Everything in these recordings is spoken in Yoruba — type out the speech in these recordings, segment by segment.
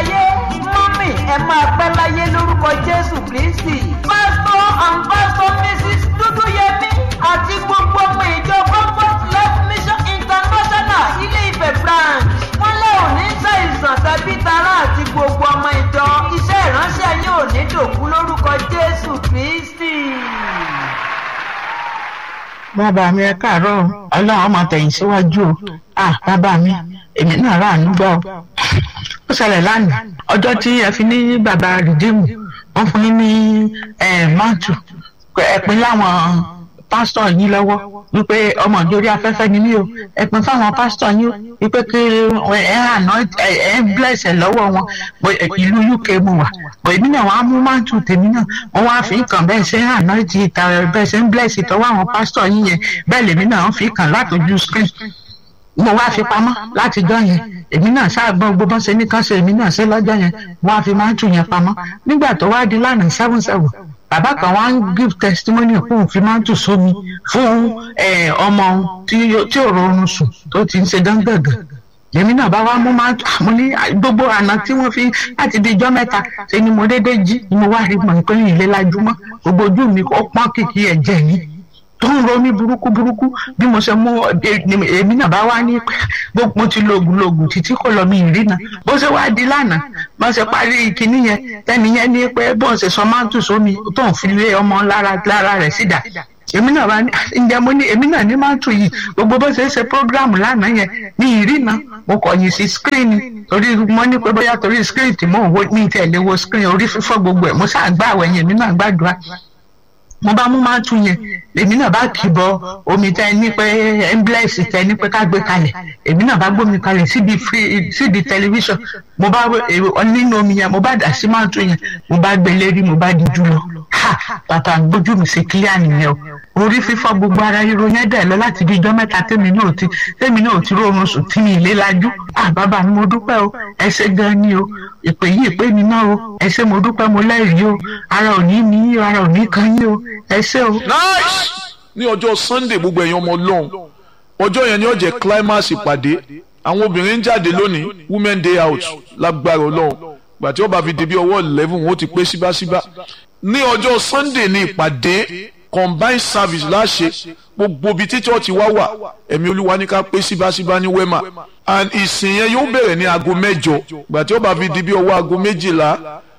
láyé mọ́mì ẹ máa pẹ́ láyé lórúkọ jésù kristi. pásítọ̀ and pásítọ̀ mrs dúdúyẹmí àti gbogbo ọmọ ìjọ comfort life mission international ilé ìfẹ́ branch wọ́n lé òní ṣàìsàn tàbí tara àti gbogbo ọmọ ìjọ iṣẹ́ ìránṣẹ́ yín ò ní dòkú lórúkọ jésù kristi. bàbá mi ẹ káàárọ̀ ọlọ́run ọmọ tẹ̀yìn síwájú o ah bàbá mi èmi náà rà ánú gbọ́ ó ṣẹlẹ̀ lánàá ọjọ́ tí ẹ fi ní bàbá rìdíìmù wọ́n fún yín ní mọ́tò ẹ̀pin láwọn pásítọ̀ yín lọ́wọ́ wípé ọmọ ìjórí afẹ́fẹ́ ni mí o ẹ̀pin fáwọn pásítọ̀ yín wípé kí ẹ àná ẹ bless ẹ lọ́wọ́ wọn ìlú uk mo wà bọ̀ èmi náà wọ́n á mú mọ́tò tèmi náà wọ́n wá fi kàn bẹ́ẹ̀ ṣe àná ti ìta bẹ́ẹ̀ ṣe ń bless ìtọ́wọ́ àwọn pásítọ̀ yín yẹn bẹ́ẹ̀ lèmi náà ń fi kàn látọjú screen mo wá fi pamọ́ látijọ́ yẹn èmi náà ṣáàgbọ́n gbogbo ṣe ní kán ṣe èmi náà ṣe lọ́jọ́ yẹn wọ́n á fi máa ń tù yẹn pamọ́ nígbà tó wá di lánàá seven seven bàbá kan wá ń give testimony fún òun fi máa ń tù sómi fún ọmọ tí ò rọrùn sùn tó ti ń ṣe gángàngàn èmi náà bá wá mú máa tù àmọ́ ní gbogbo àná tí wọ́n fi láti di ijọ́ mẹ́ta ṣe ni mo déédéé jí ni mo wá rí mọ̀ ìpínlẹ̀ ìlẹ́lájúmọ́ gbogbo ojú mi ó pọ́n kìkì ẹ̀jẹ̀ yìí tó ń ro mí burúkú burúkú bí mo ṣe mú èmi náà bá wá ní gbogbo mo ti lògùn lògùn títí kò lọ mi ìrìnà bó ṣe wá di lánàá bó ṣe parí kinní yẹn tẹ́ni yẹn ní pé bó ṣe sọ máa ń tù sómi tó ń fi lé ọmọ lára lára rẹ̀ sídà èmi náà bá ní ǹjẹ́ mo ní èmi náà ní máa ń tù yìí gbogbo bó ṣe ṣe prógráàmù lánàá yẹn ní ìrìnà mo kọ̀yìn sí skírínì torí mo ní pé bóyá torí skírínì tí mò ń wo ní ìtẹ̀lé wo skírínì orí fífọ́ gbogbo ẹ̀ mo ṣáà gbá àwẹ̀yìn èmi náà gbàdúrà mo bá mú máa tún yẹn èmi náà bá kì í bọ omi tẹ ní pé emblex tẹ ní pé ká gbé kalẹ̀ èmi náà bá gbómi kalẹ̀ síbi free síbi tẹlifíṣàn mo bá nínú omi yẹn mo bá dà sí máa tún yẹn mo bá gbé lérí mo bá di jù lọ ha bàtà gbójú mi sí kílíà nìyẹn o orí fífọ́ gbogbo ara ríro yẹn dẹ̀ lọ láti di ijọ́ mẹ́ta tèmi náà ti tèmi náà ti rọrùn sùn tí mi ìlé lajú à bàbá mi mo dúpẹ́ o ẹ ṣé gan ni o ìpè yìí ìpè mi náà o ẹ ṣé mo dúpẹ́ mo lẹ́rìí o ara ò ní ní ara ò ní kan yín o ẹ ṣé o. nice ní ọjọ́ sunday gbogbo ẹ̀yin ọmọ ọlọ́run ọjọ́ yẹn ni ó jẹ́ climax ìpàdé àwọn obìnrin ń jáde lónìí women day out lágbára ọlọ́run gbàtí ó bá fi di bí ọwọ́ eleven wọn ó ti pé síbáṣíbá ní ọjọ́ sunday ní ìpàdé combined service láṣẹ gbogbo ibi tí chọ́ọ̀chì wá wà ẹ̀mí olúwa ní ká pé síbáṣíbá ní wema and ìsìn yẹn yóò bẹ̀rẹ̀ ní aago mẹ́jọ gbàtí ó bá fi di bí ọwọ́ aago méjìlá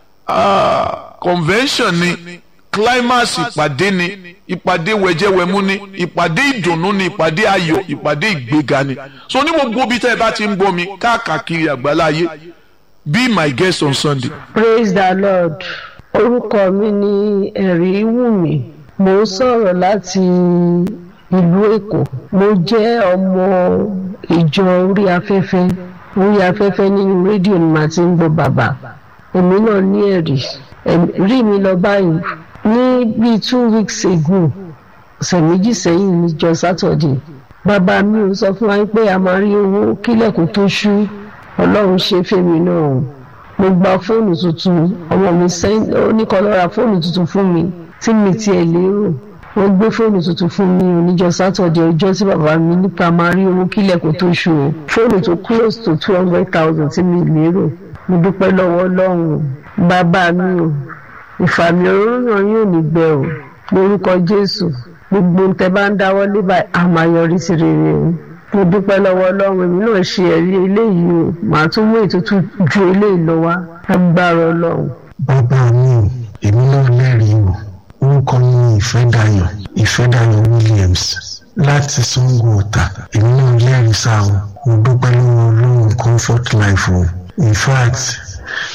convention ni climax ìpàdé ni ìpàdé wẹ̀jẹ̀wẹ̀mú ni ìpàdé ìdùnnú ni ìpàdé ayọ̀ ìpàdé ìgbéga ni so ní gbogbo ibi tẹ́ ẹ bá ti ń gbọ́ mi káàkiri àgbáláyé be my guest on sunday. praise the lord orúkọ mi ni ẹ̀rí wùmí mo ń sọ̀rọ̀ láti ìlú èkó mo jẹ́ ọmọ ìjọ orí afẹ́fẹ́ orí afẹ́fẹ́ nínú rédíò ni màá ti ń gbọ́ bàbá èmi náà ní ẹ̀rí rí mi lọ báyìí ní bíi two weeks ago ọ̀sẹ̀ méjì sẹ́yìn níjọ́ sátọ̀dẹ̀ bàbá mi ò sọ fún wa pé a máa rí owó kílẹ̀kùn tó ṣú ọlọ́run ṣe fèmí náà o mo gba fóònù tuntun ọmọ mi ó ní kó lọ ra fóònù tuntun fún mi tí mi tiẹ̀ lérò wọ́n gbé fóònù tuntun fún mi oníjọ́ sátọ̀dẹ̀ ọjọ́ tí bàbá mi nípa máa rí owó kílẹ̀kùn tó ṣú o fóònù tó close to two hundred thousand tí mi lérò mo dúpẹ́ lọ́wọ́ ọlọ́run bàbá mi o ìfàmì òróró yóò ní gbẹ o lórúkọ jésù gbogbo tẹ bá ń dáwọ́ lé báyìí a máa yọrí sí rere o mo dúpẹ́ lọ́wọ́ ọlọ́run èmi náà ṣe ẹ̀rí eléyìí o màá tún mú ètùtù ju eléyìí lọ wá agbára ọlọ́run. bàbá mi ò èmi náà lẹ́rìí o orúkọ mi ni ìfẹ́dayọ̀ ìfẹ́dayọ̀ williams láti sango ọ̀tà èmi náà lẹ́rìí sáà o mo dúpẹ́ lọ́wọ́ ọlọ́run comfort life o in fact